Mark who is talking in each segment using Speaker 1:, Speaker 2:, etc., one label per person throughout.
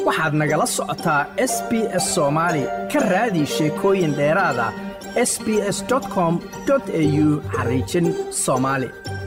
Speaker 1: waxaad nagala socotaa s b s soomaali ka raadi sheekooyin dheeraad ah s b s com au xariijin soomaali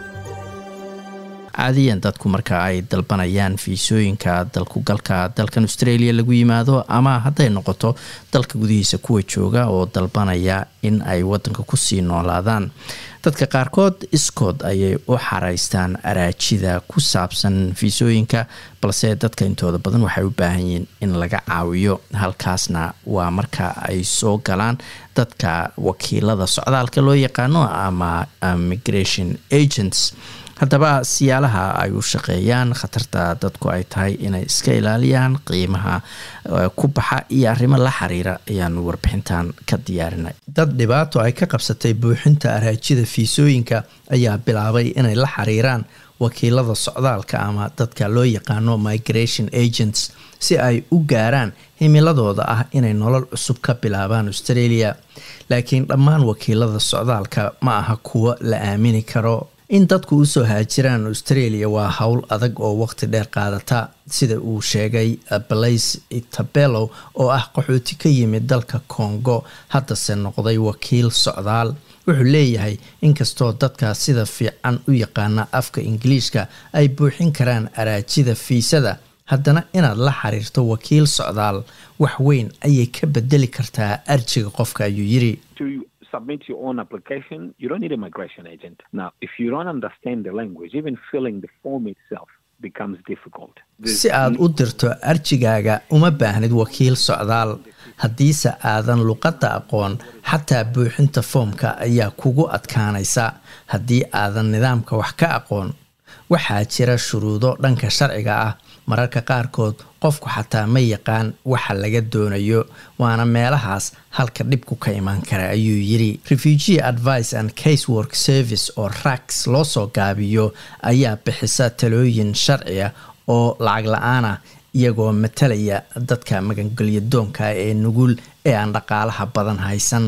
Speaker 2: caadiyan dadku marka ay dalbanayaan fiisooyinka dalkugalka dalkan australia lagu yimaado ama hadday noqoto dalka gudihiisa kuwa jooga oo dalbanaya in ay wadanka kusii noolaadaan dadka qaarkood iskood ayay u xaraystaan araajida ku saabsan fiisooyinka balse dadka intooda badan waxay u baahan yihiin in laga caawiyo halkaasna waa marka ay soo galaan dadka wakiilada socdaalka loo yaqaano ama immigration agents haddaba siyaalaha ay u shaqeeyaan khatarta dadku ay tahay inay iska ilaaliyaan qiimaha ku baxa iyo arrimo la xiriira ayaanu warbixintan ka diyaarinay dad dhibaato ay ka qabsatay buuxinta araajida fiisooyinka ayaa bilaabay inay la xiriiraan wakiilada socdaalka ama dadka loo yaqaano migration agents si ay u gaaraan himiladooda ah inay nolol cusub ka bilaabaan australia laakiin dhammaan wakiilada socdaalka ma aha kuwo la aamini karo in dadku usoo haajiraan australia waa howl adag oo waqti dheer qaadata sida uu sheegay blaise itabello oo ah qaxooti ka yimid dalka congo haddase noqday wakiil socdaal wuxuu leeyahay inkastoo dadka sida fiican u yaqaana afka ingiliishka ay buuxin karaan araajida fiisada haddana inaad la xiriirto wakiil socdaal wax weyn ayay ka bedeli kartaa arjiga qofka ayuu yiri
Speaker 3: submit your own application, you don't need a migration agent. Now, if you don't understand the language, even filling the form itself becomes difficult.
Speaker 2: si aad u dirto arjigaaga uma baahnid wakiil socdaal haddiise aadan luqadda aqoon xataa buuxinta foomka ayaa kugu adkaanaysa haddii aadan nidaamka wax ka aqoon waxaa jira shuruudo dhanka sharciga ah mararka qaarkood qofku xataa ma yaqaan waxa laga doonayo waana meelahaas halka dhibku ka imaan kara ayuu yiri refugee advice and casework service oo rax loo soo gaabiyo ayaa bixisa talooyin sharciya oo lacag la-aan ah iyagoo matalaya dadka magangelyadoonka ee nugul ee aan dhaqaalaha badan haysan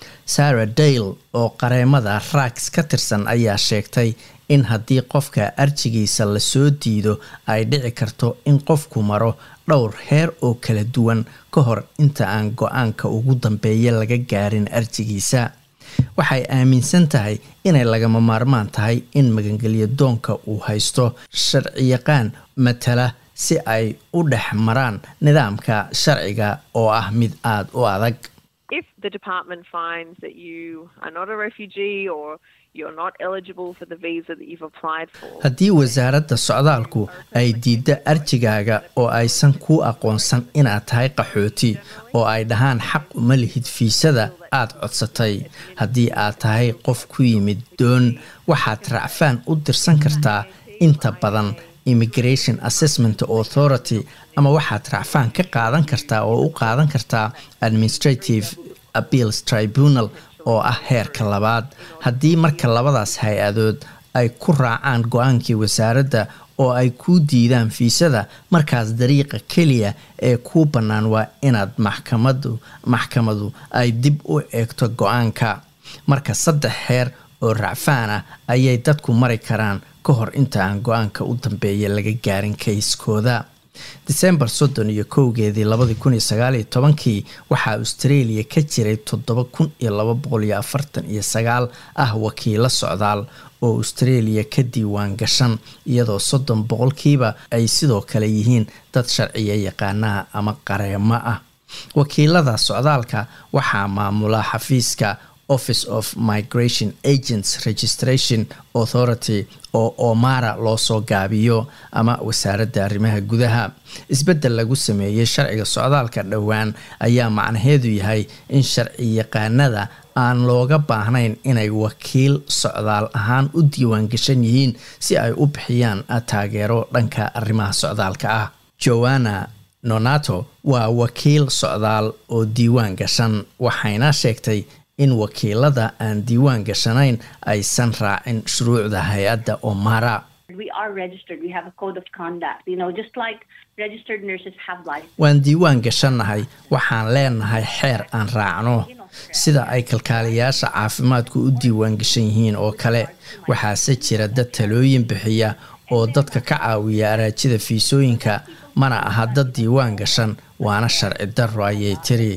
Speaker 2: sarah dale oo qareemada rax ka tirsan ayaa sheegtay in haddii qofka arjigiisa lasoo diido ay dhici karto in qofku maro dhowr heer oo kala duwan ka hor inta aan go-aanka ugu dambeeya laga gaarin arjigiisa waxay aaminsan tahay inay lagama maarmaan tahay in magangelyadoonka uu haysto sharciyaqaan matala si ay u dhex maraan nidaamka sharciga oo ah mid aada u adag haddii wasaaradda socdaalku ay diiddo arjigaaga oo aysan kuu aqoonsan inaad tahay qaxooti oo ay dhahaan xaq uma lihid fiisada aad codsatay haddii aad tahay qof ku yimid doon waxaad racfaan u dirsan kartaa inta badan immigration assessment authority ama waxaad racfaan ka qaadan kartaa oo u qaadan kartaa administrative appeals tribunal oo ah heerka labaad haddii marka labadaas hay-adood ay ku raacaan go-aankii wasaaradda oo ay kuu diidaan fiisada markaas dariiqa keliya ee kuu bannaan waa inaad maxkamadu maxkamadu ay dib u eegto go-aanka marka saddex heer oo racfaan ah ayay dadku mari karaan ka hor inta aan go-aanka u dambeeya laga gaarin kayskooda disembar soddon iyo kowgeedii labadii kun iyo sagaaliyo tobankii waxaa australia ka jiray toddoba kun iyo laba boqol iyo afartan iyo sagaal ah wakiilo socdaal oo australia ka diiwaan gashan iyadoo soddon boqolkiiba ay sidoo kale yihiin dad sharciya yaqaanaha ama qareemo ah wakiilada socdaalka waxaa maamula xafiiska office of migration agents registration authority oo omara loo soo gaabiyo ama wasaaradda arrimaha gudaha isbeddel lagu sameeyey sharciga socdaalka dhowaan ayaa macnaheedu yahay in sharci yaqaanada aan looga baahnayn inay wakiil socdaal ahaan u diiwaan gashan yihiin si ay u bixiyaan taageero dhanka arrimaha socdaalka ah joanna nonato waa wakiil socdaal oo diiwaan gashan waxayna sheegtay in wakiilada aan diiwaan gashanayn aysan raacin shuruucda hay-adda omara waan diiwaan gashannahay waxaan leenahay xeer aan raacno sida ay kalkaaliyaasha caafimaadku u diiwaan gashan yihiin oo kale waxaase jira dad talooyin bixiya oo dadka ka caawiya araajida fiisooyinka mana aha dad diiwaan gashan waana sharci darro ayay tiri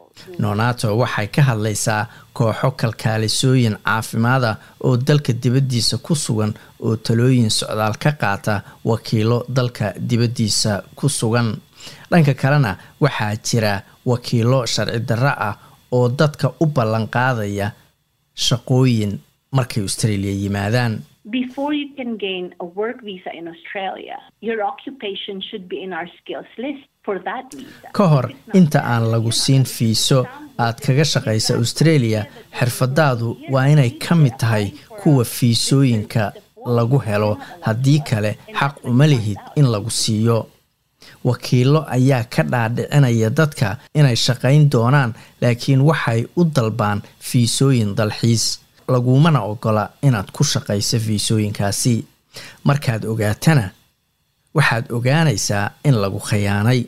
Speaker 2: nonato waxay ka hadlaysaa kooxo kalkaalisooyin caafimaada oo dalka dibaddiisa ku sugan oo talooyin socdaal ka qaata wakiilo dalka dibaddiisa ku sugan dhanka kalena waxaa jira wakiilo sharci darro ah oo dadka u ballan qaadaya shaqooyin markay australia yimaadaan
Speaker 4: Before you can gain a work visa in Australia, your occupation should be in our skills list for that visa.
Speaker 2: ka hor inta aan lagu siin fiiso aad kaga shaqaysa australia xirfadaadu waa inay ka mid tahay kuwa fiisooyinka lagu helo haddii kale xaq uma lihid in lagu siiyo wakiilo ayaa ka dhaadhicinaya dadka inay shaqayn doonaan laakiin waxay u dalbaan fiisooyin dalxiis lagumana ogola inaad ku shaqayso fiisooyinkaasi markaad ogaatana waxaad ogaanaysaa in lagu khayaanay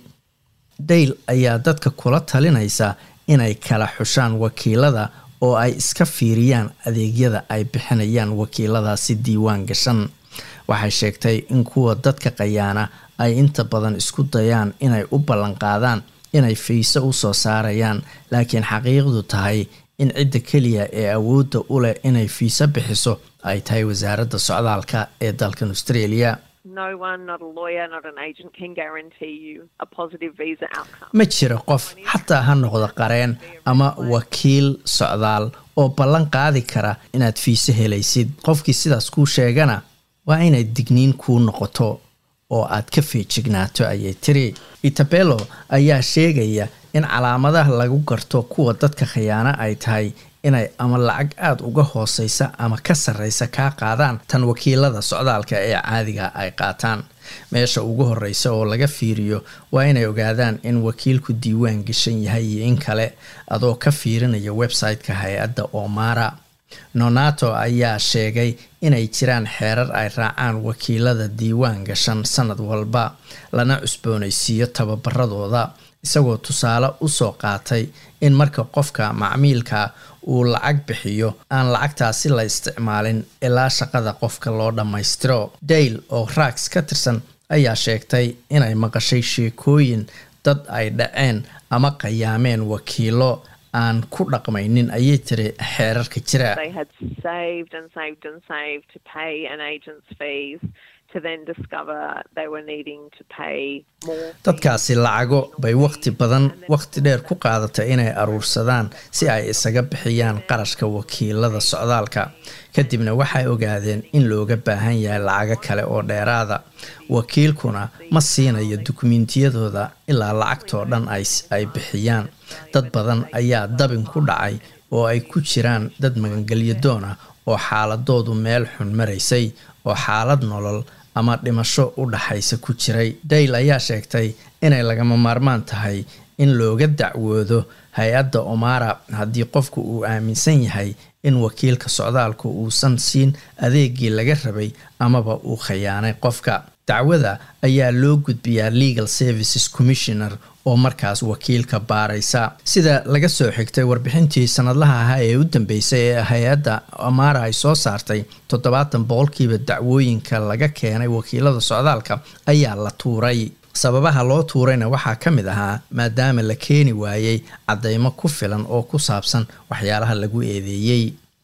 Speaker 2: dayl ayaa dadka kula talinaysa inay kala xushaan wakiilada oo ay iska fiiriyaan adeegyada ay bixinayaan wakiiladaasi diiwaan gashan waxay sheegtay in kuwa dadka khayaana ay inta badan isku dayaan inay u ballanqaadaan inay fiise u soo saarayaan laakiin xaqiiqdu tahay in cidda keliya ee awoodda u leh inay fiise bixiso ay tahay wasaaradda socdaalka ee dalkan australia
Speaker 5: No one, not a lawyer, not an agent, can guarantee you a positive visa outcome.
Speaker 2: ma jiro qof xataa ha noqdo qareen ama wakiil socdaal oo ballan qaadi kara inaad fiise helaysid qofkii sidaas kuu sheegana waa inay digniin kuu noqoto oo aad ka feejignaato ayay tiri itabelo ayaa sheegaya in calaamadaha lagu garto kuwa dadka khiyaano ay tahay inay ama lacag aada uga hooseysa ama ka sarreysa kaa qaadaan tan wakiilada socdaalka ee caadiga ay qaataan meesha ugu horeysa oo laga fiiriyo waa inay ogaadaan in wakiilku diiwaan gashan yahay iyo in kale adoo ka fiirinaya website-ka hay-adda omara nonato ayaa sheegay inay jiraan xeerar ay raacaan wakiilada diiwaan gashan sanad walba lana cusboonaysiiyo tababaradooda isagoo tusaale usoo qaatay in marka qofka macmiilka uu lacag bixiyo aan lacagtaasi la isticmaalin ilaa shaqada qofka loo dhammaystiro dale oo rags ka tirsan ayaa sheegtay inay maqashay sheekooyin dad ay dhaceen ama qayaameen wakiilo aan ku dhaqmaynin ayay tiri xeerarka jira
Speaker 5: They had saved and saved and saved to pay an agent's fees to then discover they were needing to pay more.
Speaker 2: dadkaasi lacago bay waqti badan waqti dheer ku qaadatay inay aruursadaan si ay isaga bixiyaan qarashka wakiilada socdaalka kadibna waxay ogaadeen in looga baahan yahay lacago kale oo dheeraada wakiilkuna ma siinayo dukumiintiyadooda ilaa lacagtoo dhan ay bixiyaan dad badan ayaa dabin ku dhacay oo ay ku jiraan dad magangelyo doon ah oo xaaladoodu meel xun maraysay oo xaalad nolol ama dhimasho u dhaxaysa ku jiray dayl ayaa sheegtay inay lagama maarmaan tahay in looga dacwoodo hay-adda omara haddii qofku uu aaminsan yahay in wakiilka socdaalku uusan siin adeegii laga rabay amaba uu khayaanay qofka dacwada ayaa loo gudbiyaa legal services commissioner oo markaas wakiilka baaraysa sida laga soo xigtay warbixintii sanadlaha ahaa ee u dambeysay ee hay-adda amara ay soo saartay toddobaatan boqolkiiba dacwooyinka laga keenay wakiilada socdaalka ayaa la tuuray sababaha loo tuurayna waxaa ka mid ahaa maadaama la keeni waayey caddeymo ku filan oo ku saabsan waxyaalaha lagu eedeeyey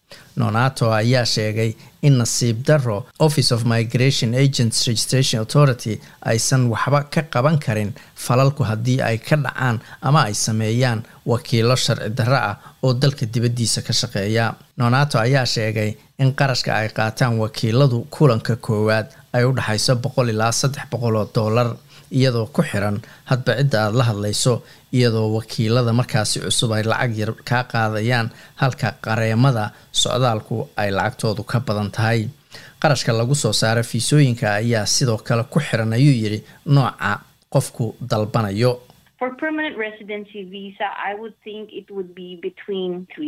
Speaker 2: nonato ayaa sheegay in nasiib darro office of migration agents registration authority aysan waxba ka qaban karin falalku haddii ay ka dhacaan ama ay sameeyaan wakiilo sharci darro ah oo dalka dibaddiisa ka shaqeeya nonato ayaa sheegay in qarashka ay qaataan wakiiladu kulanka koowaad ay u dhexayso boqol ilaa saddex boqol oo dollar iyadoo ku xiran hadba cidda aada la hadlayso iyadoo wakiilada markaasi cusub ay lacag yar kaa qaadayaan halka qareemada socdaalku ay lacagtoodu ka badan tahay qarashka lagu soo saaro fiisooyinka ayaa sidoo kale ku xiran ayuu yidhi nooca qofku dalbanayo
Speaker 4: For permanent residency visa, I would think it would be between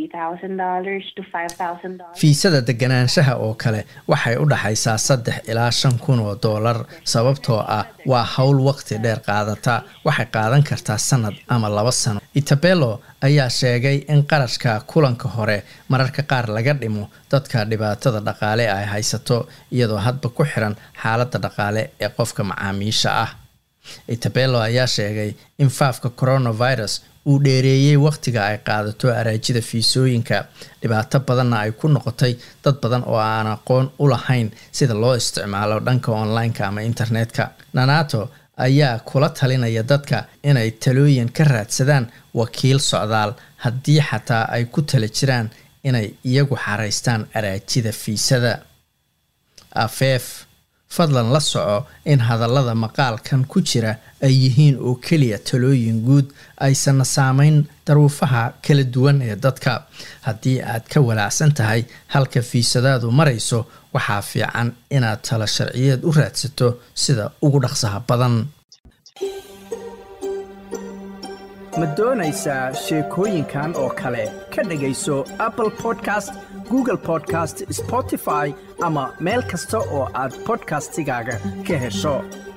Speaker 4: $3,000 to $5,000.
Speaker 2: fiisada deganaanshaha oo kale waxay u dhaxaysaa saddex ilaa shan kun oo doolar sababtoo ah waa howl waqti dheer qaadata waxay qaadan kartaa sanad ama laba sano itabelo ayaa sheegay in qarashka kulanka hore mararka qaar laga dhimo dadka dhibaatada dhaqaale ay haysato iyadoo hadba ku xiran xaaladda dhaqaale ee qofka macaamiisha ah itabello ayaa sheegay in faafka coronavirus uu dheereeyey wakhtiga ay qaadato araajida fiisooyinka dhibaato badanna ay ku noqotay dad badan oo aan aqoon u lahayn sida loo isticmaalo dhanka online-ka ama internetka nanato ayaa kula talinaya dadka inay talooyin ka raadsadaan wakiil socdaal haddii xataa ay ku tala jiraan inay iyagu xaraystaan araajida fiisada afeef fadlan la soco in hadallada maqaalkan ku jira ay yihiin oo keliya talooyin guud aysanna saameyn daruufaha kala duwan ee dadka haddii aad ka walaacsan tahay halka fiisadaadu marayso waxaa fiican inaad talo sharciyeed u raadsato sida ugu dhaqsaha badan
Speaker 1: ma doonaysaa sheekooyinkan oo kale ka dhegayso apple podcast google podcast spotify ama meel kasta oo aad podcastigaaga ka hesho